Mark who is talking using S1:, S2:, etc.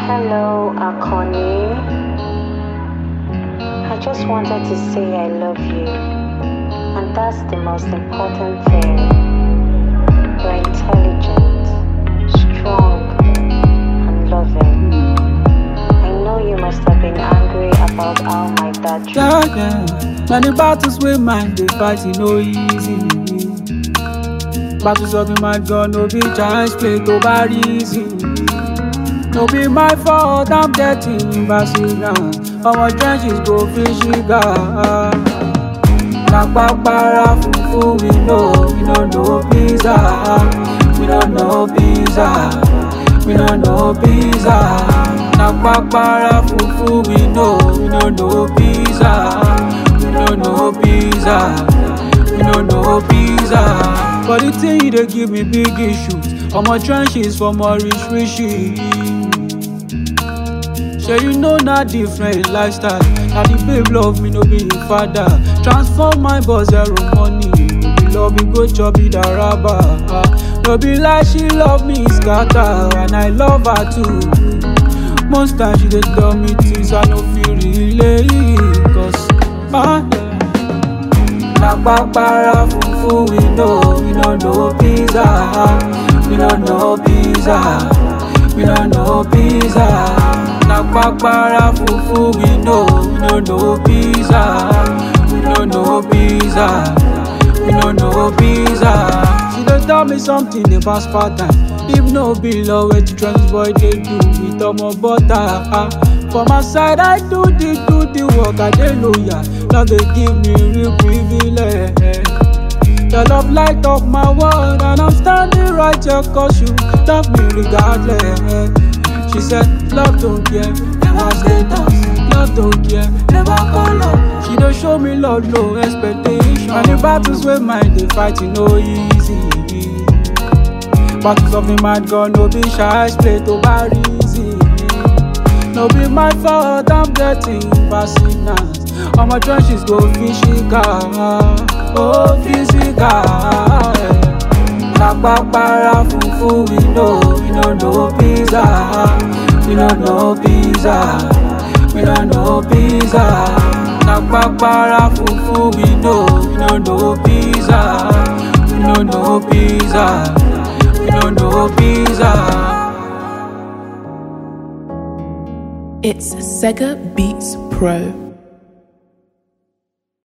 S1: Hello, Akoni. I just wanted to say I love you. And that's the most important thing. You're intelligent, strong, and loving. I know you must have been angry about how my dad treated
S2: Yeah, yeah. Many battles with mind, they fight it no easy. Battles of the mind gun, no be chance play to bar easy. No be my fault, I'm getting embarrassed now. Our trenches go fishing guy. Na papara fufu, we know, we don't know pizza. We don't know pizza. We don't know pizza. Na papara fufu, we know, we don't know pizza. We don't know pizza. We don't know pizza. But the thing you dey give me big issues. All my trenches for my rich riches. Shey you know na different lifestyle Na the babe love me no be him father Transform my boss zero money No be love me go chop it araba Ah, No be like she love me scatter And I love her too Most times she dey tell me things I no fit relate Cause ah, yeah. Na papara fufu we know We no know pizza We no know pizza We no know pizza Na papara fufu we know We no know pizza We no know pizza We no know pizza She dey tell me something about Spartan If no be love wetin trans boy dey do with omo butter ah. For my side I do the do the work I dey loyal Love dey give me real privilege Your love light up my world and I'm standing right here cause you love me regardless. She said, love don't care, never status. Love don't care, never color. She don't show me love, no expectation. And the battles with mine, they fighting no easy. Battles of the mind gun, no be shy, play to bar easy. No be my fault, I'm getting vaccinated. All my trenches go physical, oh physical. Na papara fufu, we know, we no know pizza, we no know pizza, we no know pizza. Na papara fufu, we know, we no know pizza, we no know pizza, we no know pizza.
S3: It's Sega Beats Pro.